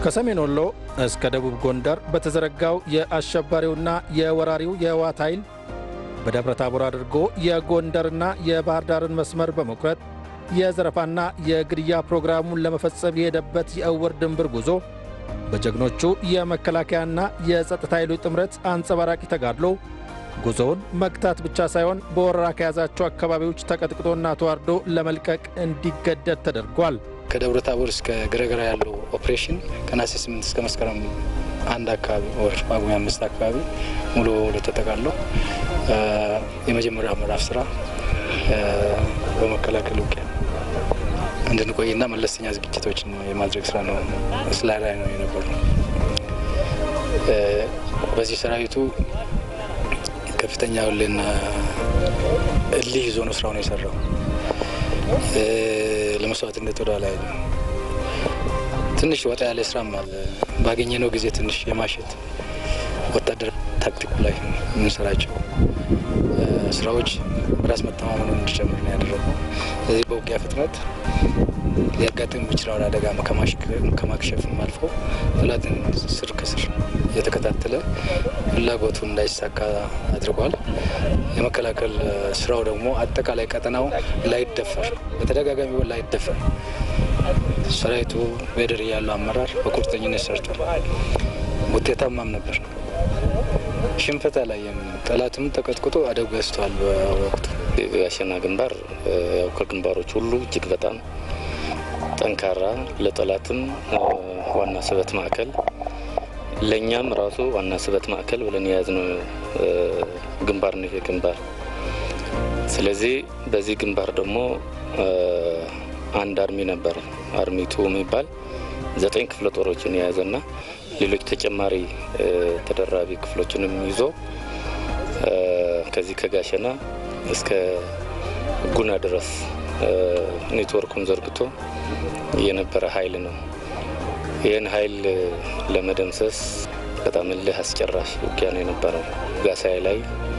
ከሰሜን ወሎ እስከ ደቡብ ጎንደር በተዘረጋው የአሸባሪውና የወራሪው የህወሓት ኃይል በደብረ ታቦር አድርጎ የጎንደርና የባህር ዳርን መስመር በመቁረጥ የዘረፋና የግድያ ፕሮግራሙን ለመፈጸም የሄደበት የእውር ድንብር ጉዞ በጀግኖቹ የመከላከያና የጸጥታ ኃይሎች ጥምረት አንጸባራቂ ተጋድሎ ጉዞውን መግታት ብቻ ሳይሆን በወረራ ከያዛቸው አካባቢዎች ተቀጥቅጦና ተዋርዶ ለመልቀቅ እንዲገደድ ተደርጓል። ከደብረ ታቦር እስከ ገረገራ ያለው ኦፕሬሽን ከነሐሴ 8 እስከ መስከረም አንድ አካባቢ ወር ጳጉሜ አምስት አካባቢ ሙሉ በሙሉ ተጠቃሎ የመጀመሪያው ምዕራፍ ስራ በመከላከል ውጊያ እንድንቆይና መለስተኛ ዝግጅቶችን የማድረግ ስራ ነው ስላ ላይ ነው የነበረው። በዚህ ሰራዊቱ ከፍተኛ ሁሌና እልህ ይዞ ነው ስራውን የሰራው። ለመስዋዕትነት ወደ ላይ ትንሽ ወጣ ያለ ስራም አለ። ባገኘነው ጊዜ ትንሽ የማሸት ወታደር ታክቲኩ ላይ የምንሰራቸው ስራዎች በራስ መተማመኑን እንዲጨምር ነው ያደረገው። ስለዚህ በውጊያ ፍጥነት ሊያጋጥም የሚችለውን አደጋ ከማክሸፍም አልፎ ጠላትን ስር ከስር እየተከታተለ ፍላጎቱ እንዳይሳካ አድርጓል። የመከላከል ስራው ደግሞ አጠቃላይ ቀጠናው ላይደፈር በተደጋጋሚ ላይደፈር ሰራዊቱ በደር ያለው አመራር በቁርጠኝነት ሰርቷል። ውጤታማም ነበር። ሽንፈት አላየም። ጠላትም ተቀጥቅጦ አደብ ገዝተዋል። በወቅቱ የጋሸና ግንባር ያው ከግንባሮች ሁሉ እጅግ በጣም ጠንካራ ለጠላትም ዋና ስበት ማዕከል ለእኛም ራሱ ዋና ስበት ማዕከል ብለን የያዝነው ግንባር ነው ይሄ ግንባር። ስለዚህ በዚህ ግንባር ደግሞ አንድ አርሚ ነበረ አርሚቱ የሚባል ዘጠኝ ክፍለ ጦሮችን የያዘና ሌሎች ተጨማሪ ተደራቢ ክፍሎችንም ይዞ ከዚህ ከጋሸና እስከ ጉና ድረስ ኔትወርኩን ዘርግቶ የነበረ ኃይል ነው። ይህን ኃይል ለመደምሰስ በጣም እልህ አስጨራሽ ውጊያ ነው የነበረው። ጋሳይ ላይ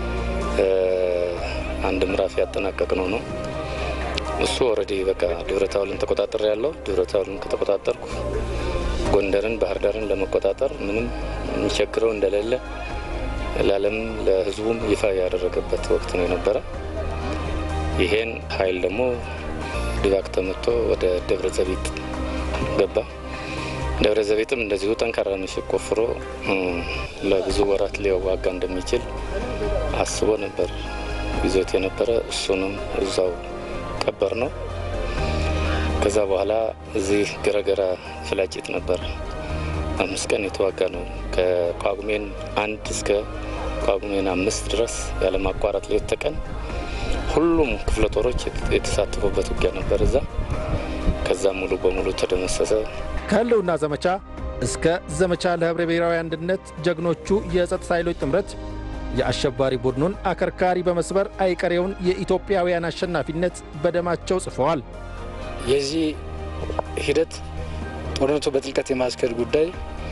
አንድ ምዕራፍ ያጠናቀቅ ነው ነው እሱ ኦልሬዲ በቃ ደብረታቦርን ተቆጣጠር ያለው ደብረታቦርን ከተቆጣጠርኩ ጎንደርን፣ ባህር ዳርን ለመቆጣጠር ምንም የሚቸግረው እንደሌለ ለዓለም ለሕዝቡም ይፋ ያደረገበት ወቅት ነው የነበረ። ይሄን ኃይል ደግሞ ድባቅ ተመቶ ወደ ደብረ ዘቢጥ ገባ። ደብረ ዘቢጥም እንደዚሁ ጠንካራ ምሽግ ቆፍሮ ለብዙ ወራት ሊዋጋ እንደሚችል አስቦ ነበር ይዞት የነበረ። እሱንም እዛው ቀበር ነው። ከዛ በኋላ እዚህ ገረገራ ፍላጭት ነበር አምስት ቀን የተዋጋ ነው። ከጳጉሜን አንድ እስከ ጳጉሜን አምስት ድረስ ያለማቋረጥ ሌት ተቀን ሁሉም ክፍለ ጦሮች የተሳተፉበት ውጊያ ነበር እዛ። ከዛ ሙሉ በሙሉ ተደመሰሰ። ከህልውና ዘመቻ እስከ ዘመቻ ለህብረ ብሔራዊ አንድነት ጀግኖቹ የጸጥታ ኃይሎች ጥምረት የአሸባሪ ቡድኑን አከርካሪ በመስበር አይቀሬውን የኢትዮጵያውያን አሸናፊነት በደማቸው ጽፈዋል። የዚህ ሂደት ጦርነቱ በጥልቀት የማስከድ ጉዳይ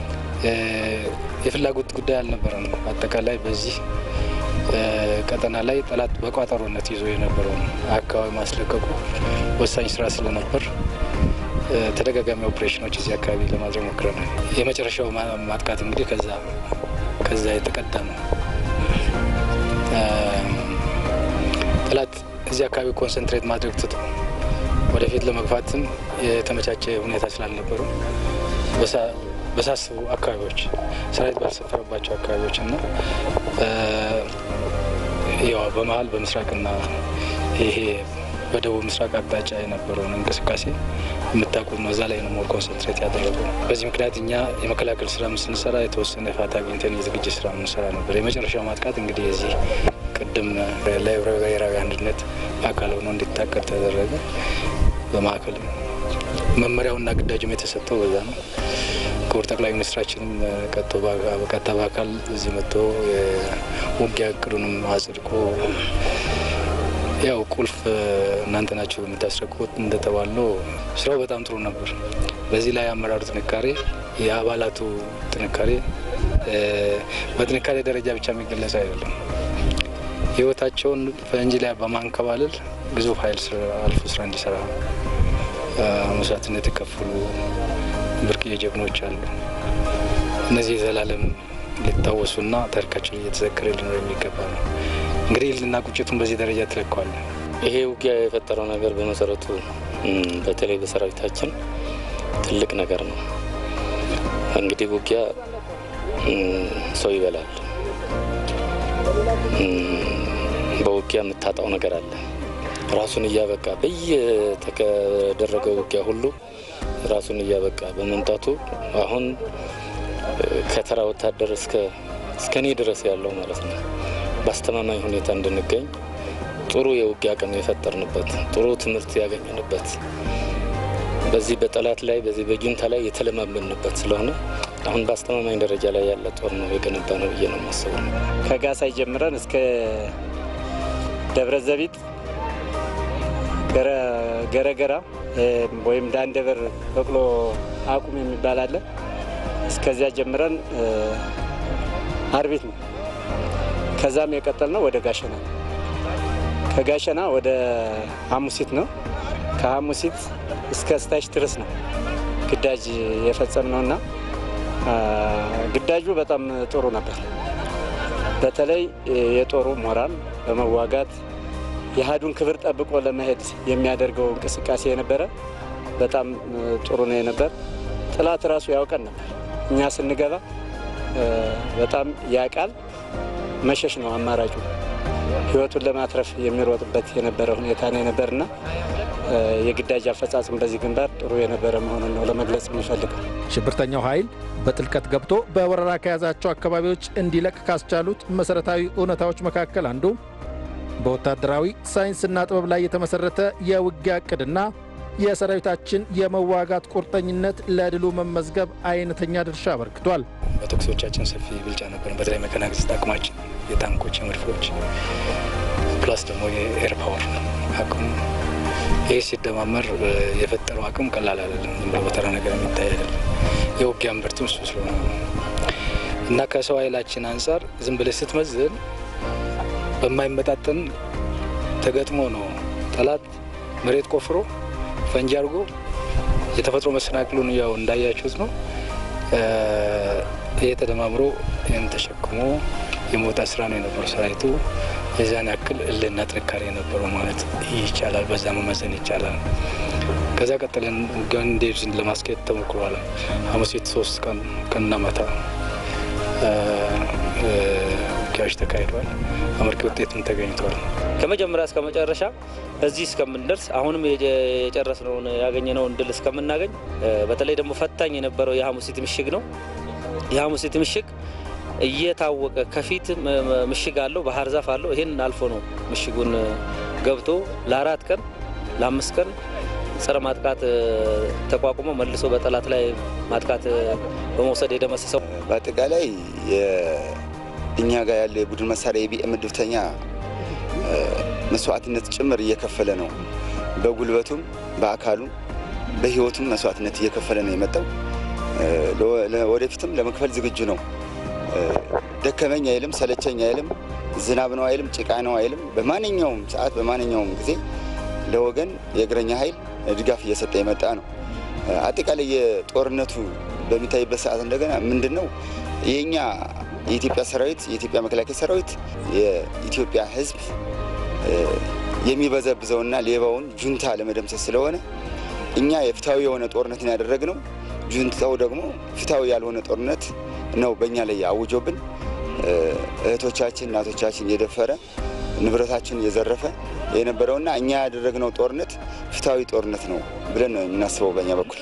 የፍላጎት ጉዳይ አልነበረም። አጠቃላይ በዚህ ቀጠና ላይ ጠላት በቋጠሮነት ይዞ የነበረውን አካባቢ ማስለቀቁ ወሳኝ ስራ ስለነበር ተደጋጋሚ ኦፕሬሽኖች እዚህ አካባቢ ለማድረግ ሞክረናል። የመጨረሻው ማጥቃት እንግዲህ ከዛ ከዛ የተቀዳ ነው። ጠላት እዚህ አካባቢ ኮንሰንትሬት ማድረግ ትቶ ወደፊት ለመግፋትም የተመቻቸ ሁኔታ ስላልነበሩ በሳስቡ አካባቢዎች ሰራዊት ባልሰፈረባቸው አካባቢዎች እና ያው በመሀል በምስራቅና ይሄ በደቡብ ምስራቅ አቅጣጫ የነበረውን እንቅስቃሴ የምታውቁት ነው። እዛ ላይ ነው ሞር ኮንሰንትሬት ያደረገው። በዚህ ምክንያት እኛ የመከላከል ስራ ስንሰራ የተወሰነ ፋታ አግኝተን የዝግጅት ስራ ምንሰራ ነበር። የመጨረሻው ማጥቃት እንግዲህ የዚህ ቅድም ለህብረ ብሔራዊ አንድነት አካል ሆኖ እንዲታቀድ ተደረገ። በማዕከል መመሪያውና ግዳጅም የተሰጠው በዛ ነው። ክቡር ጠቅላይ ሚኒስትራችንም ቀጥታ በአካል እዚህ መጥቶ የውጊያ እቅዱንም አጽድቆ ያው ቁልፍ እናንተ ናቸው የምታስረክቡት እንደተባለው ስራው በጣም ጥሩ ነበር። በዚህ ላይ አመራሩ ጥንካሬ፣ የአባላቱ ጥንካሬ በጥንካሬ ደረጃ ብቻ የሚገለጽ አይደለም። ህይወታቸውን ፈንጂ ላይ በማንከባለል ግዙፍ ኃይል አልፎ ስራ እንዲሰራ መስዋዕትነት የከፈሉ ብርቅዬ ጀግኖች አሉ። እነዚህ የዘላለም ሊታወሱና ታሪካችን እየተዘከረ ሊኖር የሚገባ ነው። እንግዲህ እልህና ቁጭቱን በዚህ ደረጃ ትለቀዋለን። ይሄ ውጊያ የፈጠረው ነገር በመሰረቱ በተለይ በሰራዊታችን ትልቅ ነገር ነው። እንግዲህ ውጊያ ሰው ይበላል። በውጊያ የምታጣው ነገር አለ። ራሱን እያበቃ በየተደረገው ውጊያ ሁሉ ራሱን እያበቃ በመምጣቱ አሁን ከተራ ወታደር እስከ እኔ ድረስ ያለው ማለት ነው በአስተማማኝ ሁኔታ እንድንገኝ ጥሩ የውጊያ አቅም የፈጠርንበት ጥሩ ትምህርት ያገኘንበት በዚህ በጠላት ላይ በዚህ በጁንታ ላይ የተለማመንበት ስለሆነ አሁን በአስተማማኝ ደረጃ ላይ ያለ ጦር ነው የገነባ ነው ብዬ ነው የማስበው። ከጋሳይ ጀምረን እስከ ደብረ ዘቢጥ ገረገራ ወይም ዳንደበር በቅሎ አቁም የሚባል አለ። እስከዚያ ጀምረን አርቢት ነው። ከዛም የቀጠል ነው ወደ ጋሸና፣ ከጋሸና ወደ ሐሙሲት ነው። ከሐሙሲት እስከ ስታሽ ድረስ ነው ግዳጅ የፈጸም ነው እና ግዳጁ በጣም ጥሩ ነበር። በተለይ የጦሩ ሞራል በመዋጋት የአህዱን ክብር ጠብቆ ለመሄድ የሚያደርገው እንቅስቃሴ የነበረ በጣም ጥሩ ነው የነበር። ጥላት ራሱ ያውቀን ነበር። እኛ ስንገባ በጣም ያቃል መሸሽ ነው አማራጩ። ህይወቱን ለማትረፍ የሚሮጥበት የነበረ ሁኔታ ነው የነበርና የግዳጅ አፈጻጽም በዚህ ግንባር ጥሩ የነበረ መሆኑን ነው ለመግለጽ የሚፈልገው። ሽብርተኛው ኃይል በጥልቀት ገብቶ በወረራ ከያዛቸው አካባቢዎች እንዲለቅ ካስቻሉት መሠረታዊ እውነታዎች መካከል አንዱ በወታደራዊ ሳይንስና ጥበብ ላይ የተመሠረተ የውጊያ ዕቅድና የሰራዊታችን የመዋጋት ቁርጠኝነት ለድሉ መመዝገብ አይነተኛ ድርሻ አበርክቷል። በተኩሶቻችን ሰፊ ብልጫ ነበር። በተለይ መከናገስት አቅማችን የታንኮች፣ የመድፎች ፕላስ ደግሞ የኤር ፓወር አቅሙ ይህ ሲደማመር የፈጠረው አቅም ቀላል አይደለም። ዝም ብሎ በተራ ነገር የሚታይ አይደለም። የውጊያ ምርትም እሱ ስለሆነ እና ከሰው ኃይላችን አንጻር ዝም ብለህ ስትመዝን በማይመጣጠን ተገጥሞ ነው ጠላት መሬት ቆፍሮ ፈንጂ አድርጎ የተፈጥሮ መሰናክሉን ያው እንዳያችሁት ነው። ይህ ተደማምሮ ይህን ተሸክሞ የመውጣት ስራ ነው የነበረው ሰራዊቱ። የዛን ያክል እልና ጥንካሬ የነበረው ማለት ይቻላል። በዛ መመዘን ይቻላል። ከዛ ቀጥለን ውጊያውን እንዴት ለማስኬድ ተሞክሯል። ሐሙሴት ሶስት ቀን ቀንና ማታ ውጊያዎች ተካሂደዋል። አመርቂ ውጤትም ተገኝተዋል። ከመጀመሪያ እስከ መጨረሻ እዚህ እስከምንደርስ አሁንም የጨረስነውን ያገኘነውን ድል እስከምናገኝ በተለይ ደግሞ ፈታኝ የነበረው የሐሙሲት ምሽግ ነው። የሐሙሲት ምሽግ እየታወቀ ከፊት ምሽግ አለው፣ ባህር ዛፍ አለው። ይህን አልፎ ነው ምሽጉን ገብቶ ለአራት ቀን ለአምስት ቀን ጸረ ማጥቃት ተቋቁሞ መልሶ በጠላት ላይ ማጥቃት በመውሰድ የደመሰሰው በአጠቃላይ እኛ ጋር ያለ የቡድን መሳሪያ የቢኤም ምድብተኛ መስዋዕትነት ጭምር እየከፈለ ነው። በጉልበቱም በአካሉም በሕይወቱም መስዋዕትነት እየከፈለ ነው የመጣው። ወደፊትም ለመክፈል ዝግጁ ነው። ደከመኝ አይልም፣ ሰለቸኝ አይልም፣ ዝናብ ነው አይልም፣ ጭቃ ነው አይልም። በማንኛውም ሰዓት በማንኛውም ጊዜ ለወገን የእግረኛ ኃይል ድጋፍ እየሰጠ የመጣ ነው። አጠቃላይ የጦርነቱ በሚታይበት ሰዓት እንደገና ምንድን ነው የእኛ የኢትዮጵያ ሰራዊት የኢትዮጵያ መከላከያ ሰራዊት የኢትዮጵያ ሕዝብ የሚበዘብዘውና ሌባውን ጁንታ ለመደምሰስ ስለሆነ እኛ የፍትሐዊ የሆነ ጦርነትን ያደረግነው፣ ጁንታው ደግሞ ፍትሐዊ ያልሆነ ጦርነት ነው በእኛ ላይ አውጆብን እህቶቻችን እናቶቻችን የደፈረ ንብረታችን እየዘረፈ የነበረውና እኛ ያደረግነው ጦርነት ፍትሐዊ ጦርነት ነው ብለን ነው የምናስበው በእኛ በኩል።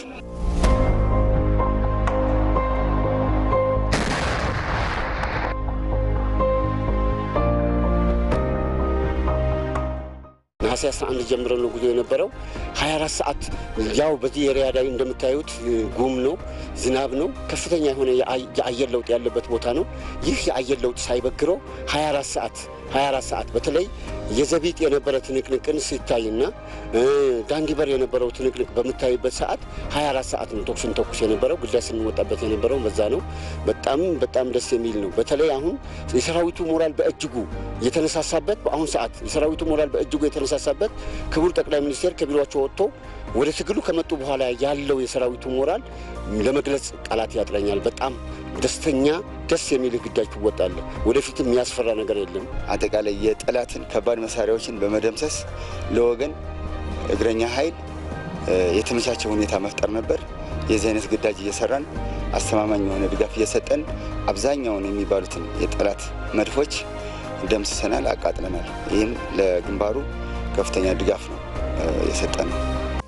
ነሐሴ 11 ጀምሮ ነው ጉዞ የነበረው 24 ሰዓት። ያው በዚህ ኤሪያ ላይ እንደምታዩት ጉም ነው፣ ዝናብ ነው፣ ከፍተኛ የሆነ የአየር ለውጥ ያለበት ቦታ ነው። ይህ የአየር ለውጥ ሳይበግረው 24 ሰዓት 24 ሰዓት በተለይ የዘቢጥ የነበረ ትንቅንቅን ሲታይና ዳንጊበር የነበረው ትንቅንቅ በምታይበት ሰዓት 24 ሰዓት ነው ተኩስን ተኩስ የነበረው ግዳጅ ስንወጣበት የነበረው በዛ ነው። በጣም በጣም ደስ የሚል ነው። በተለይ አሁን የሰራዊቱ ሞራል በእጅጉ የተነሳሳበት በአሁን ሰዓት የሰራዊቱ ሞራል በእጅጉ የተነሳሳበት ክቡር ጠቅላይ ሚኒስቴር ከቢሮቸው ወጥቶ ወደ ትግሉ ከመጡ በኋላ ያለው የሰራዊቱ ሞራል ለመግለጽ ቃላት ያጥረኛል። በጣም ደስተኛ ደስ የሚል ግዳጅ ትወጣለህ። ወደፊትም የሚያስፈራ ነገር የለም። አጠቃላይ የጠላትን ከባድ መሳሪያዎችን በመደምሰስ ለወገን እግረኛ ኃይል የተመቻቸ ሁኔታ መፍጠር ነበር። የዚህ አይነት ግዳጅ እየሰራን አስተማማኝ የሆነ ድጋፍ እየሰጠን አብዛኛውን የሚባሉትን የጠላት መድፎች ደምስሰናል፣ አቃጥለናል። ይህም ለግንባሩ ከፍተኛ ድጋፍ ነው የሰጠን ነው።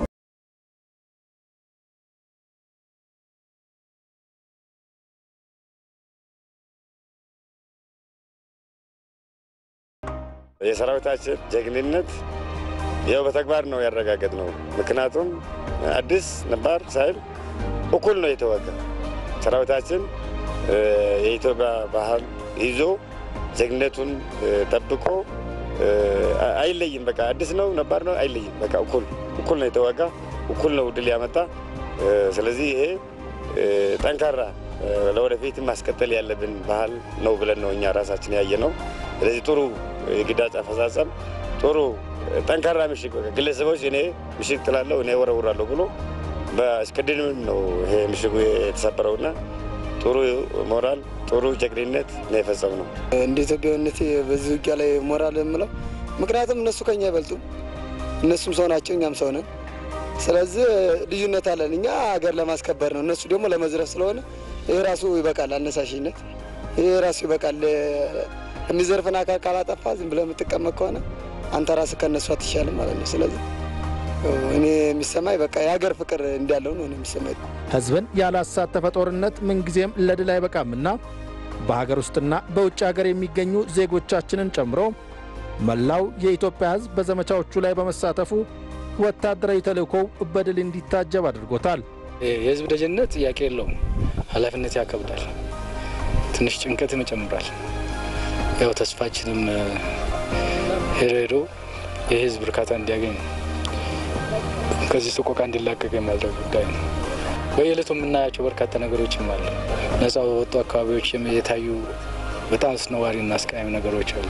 የሰራዊታችን ጀግንነት ያው በተግባር ነው ያረጋገጥ ነው። ምክንያቱም አዲስ ነባር ሳይል እኩል ነው የተዋጋ ሰራዊታችን የኢትዮጵያ ባህል ይዞ ጀግንነቱን ጠብቆ አይለይም። በቃ አዲስ ነው ነባር ነው አይለይም። በቃ እኩል እኩል ነው የተዋጋ እኩል ነው ድል ያመጣ። ስለዚህ ይሄ ጠንካራ ለወደፊት ማስቀጠል ያለብን ባህል ነው ብለን ነው እኛ ራሳችን ያየ ነው። ስለዚህ ጥሩ የግዳጅ አፈጻጸም ጥሩ ጠንካራ ምሽግ ግለሰቦች እኔ ምሽግ ጥላለሁ እኔ ወረውራለሁ ብሎ በእስቅድም ነው ይሄ ምሽጉ የተሰበረውና ጥሩ ሞራል ጥሩ ጀግንነት ነው የፈጸም ነው። እንደ ኢትዮጵያዊነት በዚህ ውጊያ ላይ ሞራል የምለው ምክንያቱም እነሱ ከኛ አይበልጡም። እነሱም ሰው ናቸው፣ እኛም ሰው ነን። ስለዚህ ልዩነት አለን። እኛ ሀገር ለማስከበር ነው፣ እነሱ ደግሞ ለመዝረፍ ስለሆነ ይህ ራሱ ይበቃል። አነሳሽነት ይህ ራሱ ይበቃል። የሚዘርፍን አካል ካላጠፋ ዝም ብለህ የምትቀመጥ ከሆነ አንተ ራስህ ከእነሱ አትሻልም ማለት ነው። ስለዚህ እኔ የሚሰማኝ በቃ የሀገር ፍቅር እንዳለው ነው የሚሰማኝ። ሕዝብን ያላሳተፈ ጦርነት ምንጊዜም ለድል አይበቃምና በሀገር ውስጥና በውጭ ሀገር የሚገኙ ዜጎቻችንን ጨምሮ መላው የኢትዮጵያ ሕዝብ በዘመቻዎቹ ላይ በመሳተፉ ወታደራዊ ተልእኮው በድል እንዲታጀብ አድርጎታል። የህዝብ ደጀንነት ጥያቄ የለውም። ኃላፊነት ያከብዳል፣ ትንሽ ጭንቀትም ይጨምራል። ያው ተስፋችንም ሄዶ ሄዶ የህዝብ እርካታ እንዲያገኝ ነው። ከዚህ ሰቆቃ እንዲላቀቅ የሚያደርግ ጉዳይ ነው። በየዕለቱ የምናያቸው በርካታ ነገሮችም አሉ። ነጻ በወጡ አካባቢዎች የታዩ በጣም አስነዋሪና አስቀያሚ ነገሮች አሉ።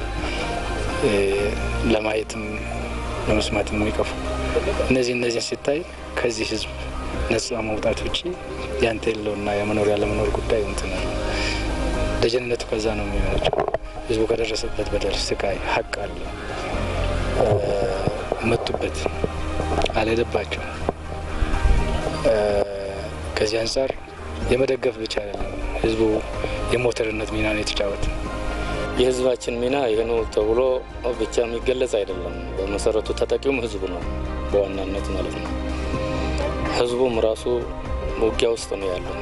ለማየትም ለመስማትም የሚቀፉ እነዚህ እነዚህን ሲታይ ከዚህ ህዝብ ነጻ መውጣት ውጭ ያንተ የለውና የመኖር ያለመኖር ጉዳይ እንትን ነው። ደጀንነቱ ከዛ ነው የሚመነጨው። ህዝቡ ከደረሰበት በደል፣ ስቃይ፣ ሀቅ አለ መጡበት አልሄደባቸው። ከዚህ አንጻር የመደገፍ ብቻ አይደለም ህዝቡ የሞተርነት ሚና ነው የተጫወተ። የህዝባችን ሚና ይህ ነው ተብሎ ብቻ የሚገለጽ አይደለም። በመሰረቱ ተጠቂውም ህዝቡ ነው በዋናነት ማለት ነው። ህዝቡም ራሱ ውጊያ ውስጥ ነው ያለው፣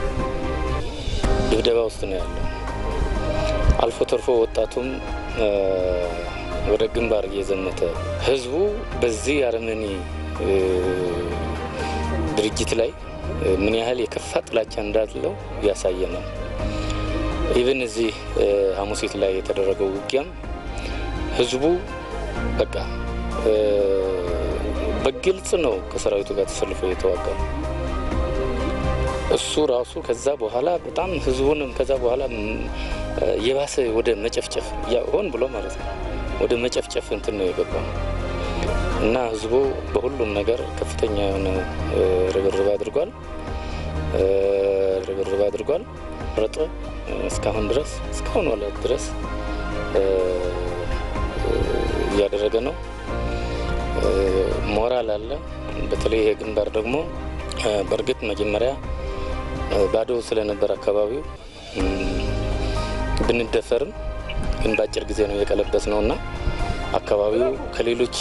ድብደባ ውስጥ ነው ያለው። አልፎ ተርፎ ወጣቱም ወደ ግንባር እየዘመተ ህዝቡ በዚህ አረመኔ ድርጅት ላይ ምን ያህል የከፋ ጥላቻ እንዳለው ያሳየናል። ኢቨን እዚህ ሐሙሲት ላይ የተደረገው ውጊያም ህዝቡ በቃ በግልጽ ነው ከሰራዊቱ ጋር ተሰልፎ የተዋጋ እሱ ራሱ ከዛ በኋላ በጣም ህዝቡንም ከዛ በኋላ የባሰ ወደ መጨፍጨፍ ሆን ብሎ ማለት ነው ወደ መጨፍጨፍ እንትን ነው የገባው እና ህዝቡ በሁሉም ነገር ከፍተኛ የሆነ ርብርብ አድርጓል ርብርብ አድርጓል ረጠ እስካሁን ድረስ እስካሁን ወለት ድረስ እያደረገ ነው። ሞራል አለ። በተለይ ይሄ ግንባር ደግሞ በእርግጥ መጀመሪያ ባዶ ስለነበር አካባቢው ብንደፈርም ግን በአጭር ጊዜ ነው የቀለበስ ነው እና አካባቢው ከሌሎች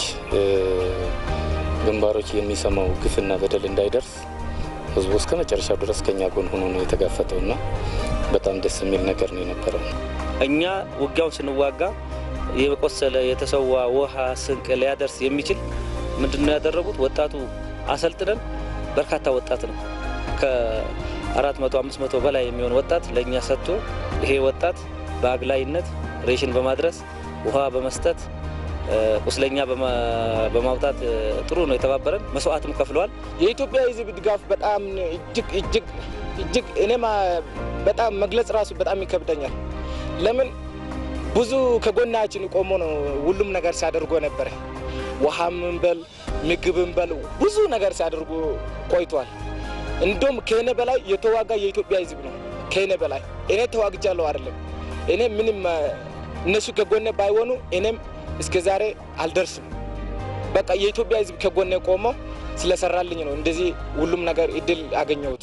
ግንባሮች የሚሰማው ግፍና በደል እንዳይደርስ ህዝቡ እስከ መጨረሻው ድረስ ከኛ ጎን ሆኖ ነው የተጋፈጠው እና በጣም ደስ የሚል ነገር ነው የነበረው። እኛ ውጊያውን ስንዋጋ የቆሰለ የተሰዋ ውሃ ስንቅ ሊያደርስ የሚችል ምንድን ነው ያደረጉት? ወጣቱ አሰልጥነን በርካታ ወጣት ነው ከአራት መቶ አምስት መቶ በላይ የሚሆን ወጣት ለእኛ ሰጥቶ ይሄ ወጣት በአግላይነት ሬሽን በማድረስ ውሃ በመስጠት ቁስለኛ በማውጣት ጥሩ ነው የተባበረን። መስዋዕትም ከፍለዋል። የኢትዮጵያ ሕዝብ ድጋፍ በጣም እጅግ እጅግ እጅግ እኔም በጣም መግለጽ ራሱ በጣም ይከብደኛል። ለምን ብዙ ከጎናችን ቆሞ ነው ሁሉም ነገር ሲያደርጎ ነበረ። ውሃም በል ምግብም በል ብዙ ነገር ሲያደርጉ ቆይቷል። እንዲሁም ከእኔ በላይ የተዋጋ የኢትዮጵያ ሕዝብ ነው። ከእኔ በላይ እኔ ተዋግጃለሁ አይደለም እኔ ምንም እነሱ ከጎኔ ባይሆኑ እኔም እስከ ዛሬ አልደርስም። በቃ የኢትዮጵያ ሕዝብ ከጎኔ ቆሞ ስለሰራልኝ ነው እንደዚህ ሁሉም ነገር እድል አገኘሁት።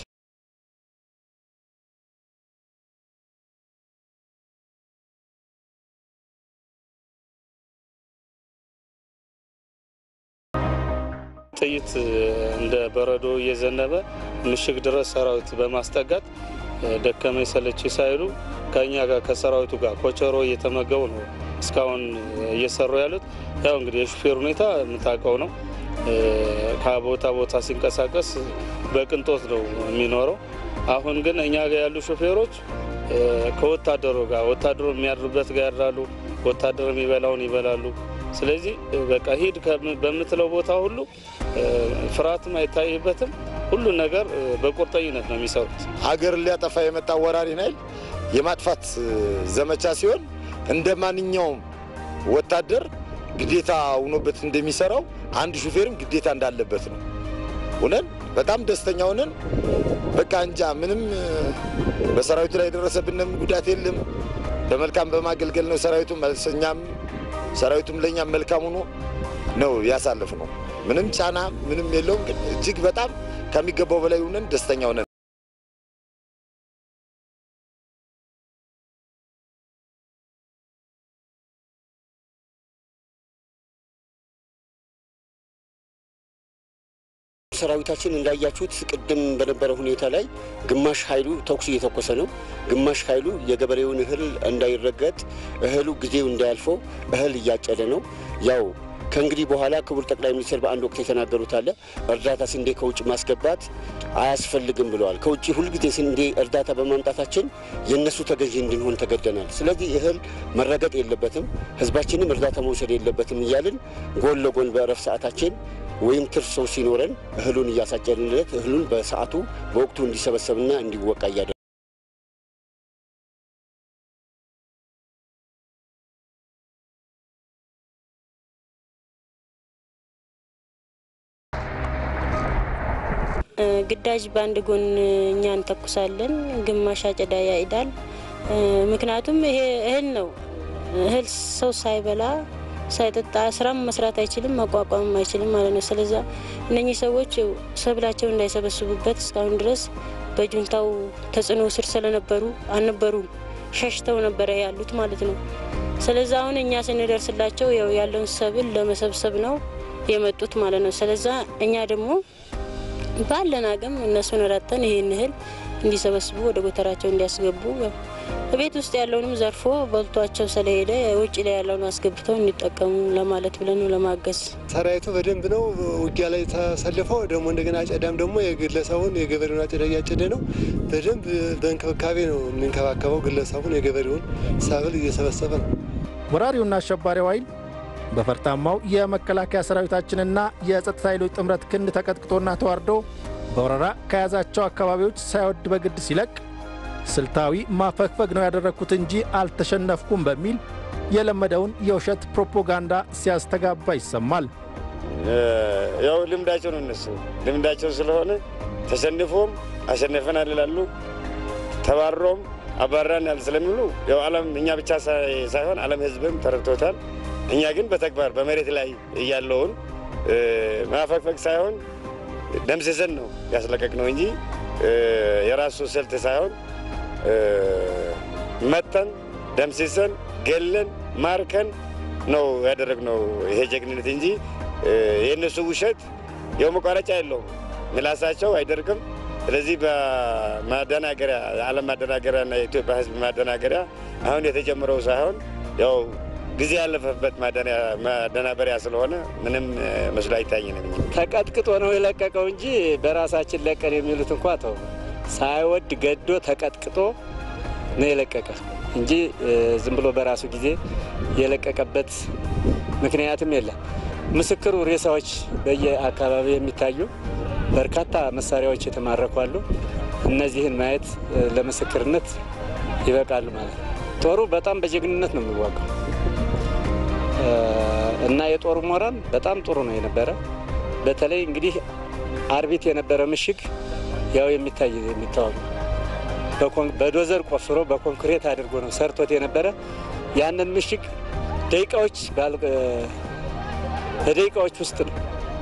ጥይት እንደ በረዶ እየዘነበ ምሽግ ድረስ ሰራዊት በማስጠጋት ደከመኝ ሰለች ሳይሉ ከእኛ ጋር ከሰራዊቱ ጋር ኮቸሮ እየተመገቡ ነው እስካሁን እየሰሩ ያሉት። ያው እንግዲህ የሹፌር ሁኔታ የምታውቀው ነው። ከቦታ ቦታ ሲንቀሳቀስ በቅንጦት ነው የሚኖረው። አሁን ግን እኛ ጋር ያሉ ሾፌሮች ከወታደሩ ጋር ወታደሩ የሚያድሩበት ጋር ያድራሉ፣ ወታደር የሚበላውን ይበላሉ። ስለዚህ በቃ ሂድ በምትለው ቦታ ሁሉ ፍርሃትም አይታይበትም። ሁሉን ነገር በቁርጠኝነት ነው የሚሰሩት። ሀገርን ሊያጠፋ የመጣ ወራሪ ኃይል የማጥፋት ዘመቻ ሲሆን እንደ ማንኛውም ወታደር ግዴታ ሆኖበት እንደሚሰራው አንድ ሹፌርም ግዴታ እንዳለበት ነው። ሆነን በጣም ደስተኛ ሆነን በቃ እንጃ ምንም በሰራዊቱ ላይ የደረሰብንም ጉዳት የለም። በመልካም በማገልገል ነው ሰራዊቱ እኛም ሰራዊቱም ለእኛም መልካም ሆኖ ነው ያሳልፍ ነው። ምንም ጫና ምንም የለውም። ግን እጅግ በጣም ከሚገባው በላይ ሆነን ደስተኛ ሆነን ሰራዊታችን እንዳያችሁት ቅድም በነበረ ሁኔታ ላይ ግማሽ ኃይሉ ተኩስ እየተኮሰ ነው። ግማሽ ኃይሉ የገበሬውን እህል እንዳይረገጥ እህሉ ጊዜው እንዳያልፈው እህል እያጨደ ነው። ያው ከእንግዲህ በኋላ ክቡር ጠቅላይ ሚኒስትር በአንድ ወቅት የተናገሩት አለ እርዳታ ስንዴ ከውጭ ማስገባት አያስፈልግም ብለዋል። ከውጭ ሁልጊዜ ስንዴ እርዳታ በማምጣታችን የእነሱ ተገዢ እንድንሆን ተገደናል። ስለዚህ እህል መረገጥ የለበትም፣ ህዝባችንም እርዳታ መውሰድ የለበትም እያልን ጎን ለጎን በእረፍት ሰዓታችን ወይም ትርፍ ሰው ሲኖረን እህሉን እያሳጨንለት እህሉን በሰዓቱ በወቅቱ እንዲሰበሰብና እንዲወቃ እያደ ግዳጅ በአንድ ጎን እኛ እንተኩሳለን፣ ግማሽ አጨዳ ያይዳል። ምክንያቱም ይሄ እህል ነው። እህል ሰው ሳይበላ ሳይጠጣ ስራም መስራት አይችልም፣ መቋቋምም አይችልም ማለት ነው። ስለዛ እነኚህ ሰዎች ሰብላቸው እንዳይሰበስቡበት እስካሁን ድረስ በጁንታው ተጽዕኖ ስር ስለነበሩ አልነበሩም፣ ሸሽተው ነበረ ያሉት ማለት ነው። ስለዛ አሁን እኛ ስንደርስላቸው ያው ያለውን ሰብል ለመሰብሰብ ነው የመጡት ማለት ነው። ስለዛ እኛ ደግሞ ባለን አቅም እነሱን ረተን ይህን እህል እንዲሰበስቡ ወደ ጎተራቸው እንዲያስገቡ ቤት ውስጥ ያለውንም ዘርፎ በልቷቸው ስለሄደ ውጭ ላይ ያለውን አስገብተው እንዲጠቀሙ ለማለት ብለን ነው ለማገዝ። ሰራዊቱ በደንብ ነው ውጊያ ላይ ተሰልፈው ደግሞ እንደገና አጨዳም ደግሞ የግለሰቡን የገበሬውን አጨዳ እያጨደ ነው። በደንብ በእንክብካቤ ነው የሚንከባከበው ግለሰቡን የገበሬውን ሰብል እየሰበሰበ ነው። ወራሪውና አሸባሪው ኃይል በፈርጣማው የመከላከያ ሰራዊታችንና የጸጥታ ኃይሎች ጥምረት ክንድ ተቀጥቅጦና ተዋርዶ በወረራ ከያዛቸው አካባቢዎች ሳይወድ በግድ ሲለቅ ስልታዊ ማፈግፈግ ነው ያደረግኩት እንጂ አልተሸነፍኩም በሚል የለመደውን የውሸት ፕሮፓጋንዳ ሲያስተጋባ ይሰማል። ያው ልምዳቸው ነው እነሱ ልምዳቸው ስለሆነ ተሸንፎም አሸነፈናል ይላሉ፣ ተባሮም አባራናል ስለሚሉ ያው ዓለም እኛ ብቻ ሳይሆን ዓለም ሕዝብም ተረድቶታል። እኛ ግን በተግባር በመሬት ላይ እያለውን ማፈግፈግ ሳይሆን ደምስሰን ነው ያስለቀቅ ነው እንጂ የራሱ ስልት ሳይሆን መተን ደምስሰን ገለን ማርከን ነው ያደረግነው ይሄ ጀግንነት እንጂ የእነሱ ውሸት የው መቋረጫ የለውም። ምላሳቸው አይደርግም። ስለዚህ በማደናገሪያ የዓለም ማደናገሪያና የኢትዮጵያ ሕዝብ ማደናገሪያ አሁን የተጀመረው ሳይሆን ያው ጊዜ ያለፈበት ማደናበሪያ ስለሆነ ምንም መስሎ አይታየንም። ተቀጥቅጦ ነው የለቀቀው እንጂ በራሳችን ለቀን የሚሉት እንኳ ተው ሳይወድ ገዶ ተቀጥቅጦ ነው የለቀቀ እንጂ ዝም ብሎ በራሱ ጊዜ የለቀቀበት ምክንያትም የለም። ምስክሩ ሬሳዎች በየአካባቢ የሚታዩ በርካታ መሳሪያዎች የተማረኩ አሉ። እነዚህን ማየት ለምስክርነት ይበቃሉ ማለት ነው። ጦሩ በጣም በጀግንነት ነው የሚዋጋው እና የጦሩ ሞራል በጣም ጥሩ ነው የነበረ። በተለይ እንግዲህ አርቢት የነበረ ምሽግ ያው የሚታይ የሚታወቅ በዶዘር ቆፍሮ በኮንክሬት አድርጎ ነው ሰርቶት የነበረ። ያንን ምሽግ ደቂቃዎች በደቂቃዎች ውስጥ ነው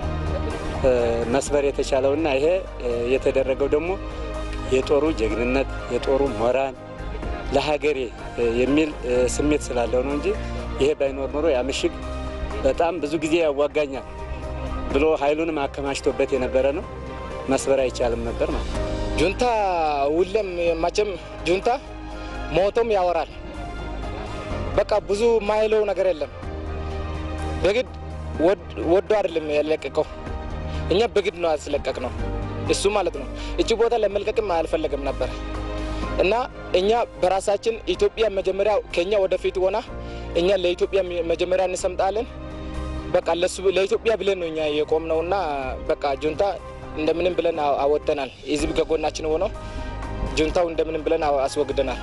መስበር የተቻለውና ይሄ የተደረገው ደግሞ የጦሩ ጀግንነት የጦሩ ሞራል ለሀገሬ የሚል ስሜት ስላለው ነው እንጂ ይሄ ባይኖር ኖሮ ያ ምሽግ በጣም ብዙ ጊዜ ያዋጋኛል ብሎ ኃይሉንም አከማችቶበት የነበረ ነው። መስበር አይቻልም ነበር ማለት ነው። ጁንታ ሁሌም መቼም ጁንታ ሞቶም ያወራል። በቃ ብዙ ማይለው ነገር የለም። በግድ ወዶ አይደለም ያለቀቀው፣ እኛ በግድ ነው ያስለቀቅ ነው እሱ ማለት ነው። እቺ ቦታ ለመልቀቅም አልፈለግም ነበር እና እኛ በራሳችን ኢትዮጵያ መጀመሪያ ከኛ ወደፊት ሆና እኛ ለኢትዮጵያ መጀመሪያ እንሰምጣለን። በቃ ለሱ ለኢትዮጵያ ብለን ነው እኛ የቆም ነው እና በቃ ጁንታ እንደምንም ብለን አወጥተናል። ህዝብ ከጎናችን ሆነው ጁንታው እንደምንም ብለን አስወግደናል።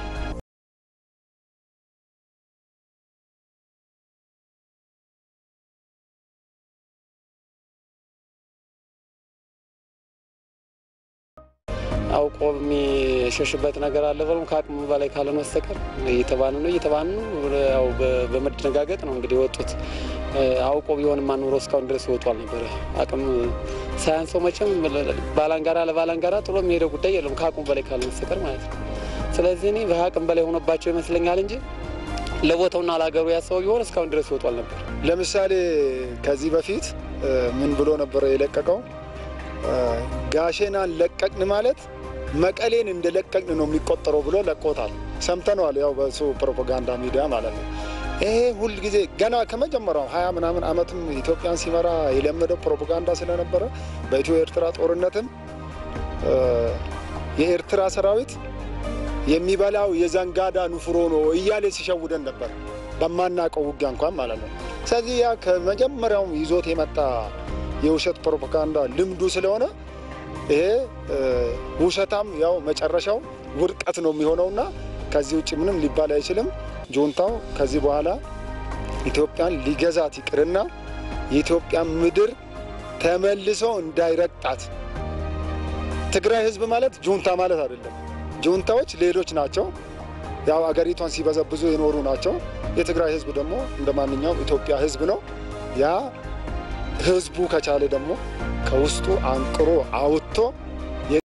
አውቆ የሚሸሽበት ነገር አለ ብሎም ከአቅሙ በላይ ካልሆነ በስተቀር እየተባኑ ነው እየተባኑ ነው። ያው በመደነጋገጥ ነው እንግዲህ የወጡት። አውቆ ቢሆንማ ኑሮ እስካሁን ድረስ ይወጡ አልነበረ። አቅም ሳያንሰው መቼም ባላንጋራ ለባላንጋራ ጥሎ የሚሄደው ጉዳይ የለም ከአቅሙ በላይ ካልሆነ በስተቀር ማለት ነው። ስለዚህ እኔ በአቅም በላይ ሆኖባቸው ይመስለኛል እንጂ ለቦታውና ለሀገሩ ያሰበው ቢሆን እስካሁን ድረስ ይወጡ አልነበር። ለምሳሌ ከዚህ በፊት ምን ብሎ ነበረ የለቀቀው? ጋሼናን ለቀቅን ማለት መቀሌን እንደለቀቅን ነው የሚቆጠረው ብሎ ለቆታል። ሰምተነዋል። ያው በሱ ፕሮፓጋንዳ ሚዲያ ማለት ነው። ይሄ ሁል ጊዜ ገና ከመጀመሪያው ሀያ ምናምን ዓመትም ኢትዮጵያን ሲመራ የለመደው ፕሮፓጋንዳ ስለነበረ በኢትዮ ኤርትራ ጦርነትም የኤርትራ ሰራዊት የሚበላው የዘንጋዳ ንፍሮ ነው እያለ ሲሸውደን ነበር፣ በማናውቀው ውጊያ እንኳን ማለት ነው። ስለዚህ ያ ከመጀመሪያውም ይዞት የመጣ የውሸት ፕሮፓጋንዳ ልምዱ ስለሆነ ይሄ ውሸታም ያው መጨረሻው ውድቀት ነው የሚሆነውና ከዚህ ውጭ ምንም ሊባል አይችልም። ጁንታው ከዚህ በኋላ ኢትዮጵያን ሊገዛት ይቅርና የኢትዮጵያን ምድር ተመልሶ እንዳይረግጣት። ትግራይ ህዝብ ማለት ጁንታ ማለት አይደለም። ጁንታዎች ሌሎች ናቸው። ያው አገሪቷን ሲበዘብዙ የኖሩ ናቸው። የትግራይ ህዝብ ደግሞ እንደ ማንኛውም ኢትዮጵያ ህዝብ ነው። ያ ህዝቡ ከቻለ ደግሞ ከውስጡ አንቅሮ አውጥቶ